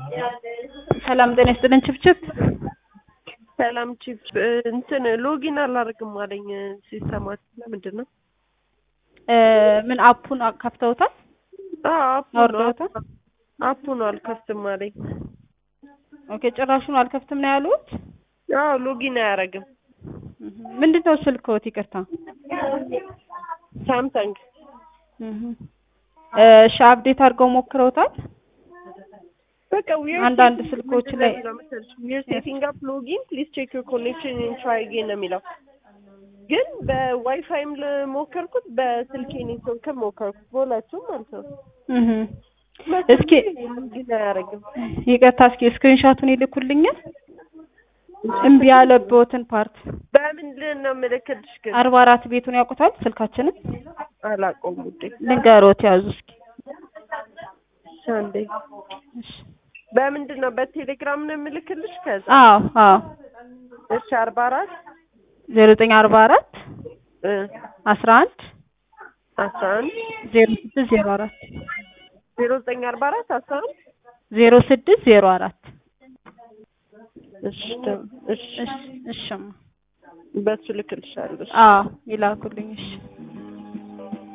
ሰላም ጤና ይስጥልን ችብችብ ሰላም ቺፕ እንትን ሎጊን አላደርግም አለኝ ሲስተማት ለምንድን ነው? ምን አፑን ከፍተውታል? አዎ አፑ ነው አውርደውታል? አፑ ነው አልከፍትም አለኝ። ኦኬ ጭራሹን አልከፍትም ነው ያሉት? አዎ ሎጊን አያደርግም። ምንድን ነው ስልክዎት? ይቅርታ ሳምሰንግ እሺ አፕዴት አድርገው ሞክረውታል? በቃ ዊር አንዳንድ ስልኮች ላይ ዊር ሴቲንግ አፕ ሎጊን ፕሊዝ ቼክ ዩር ኮኔክሽን ኤንድ ትራይ አጌን ነው የሚለው። ግን በዋይፋይም ሞከርኩት በስልኬ ኔትወርክም ሞከርኩት በሁለቱም ማለት ነው። እህ እስኪ ሎጊን አያደርግም። ይቅርታ እስኪ ስክሪንሾቱን ይልኩልኛል? እምቢ ያለበትን ፓርት በምንድን ነው የምልክልሽ ግን? አርባ አራት ቤቱን ያውቁታል ስልካችንን? አላውቀውም ውዴ። ልንገሮት ያዙ እስኪ እሺ አንዴ በምንድን ነው በቴሌግራም ነው የምልክልሽ? ከዛ አዎ አዎ እሺ አርባ አራት ዜሮ ዘጠኝ አርባ አራት እ አስራ አንድ አስራ አንድ ዜሮ ስድስት ዜሮ አራት ዜሮ ዘጠኝ አርባ አራት አስራ አንድ ዜሮ ስድስት ዜሮ አራት እሺ ደ- እሺ እሺ እሺማ በሱ ልክልሻለሁ። እሺ። አዎ ይላኩልኝ እሺ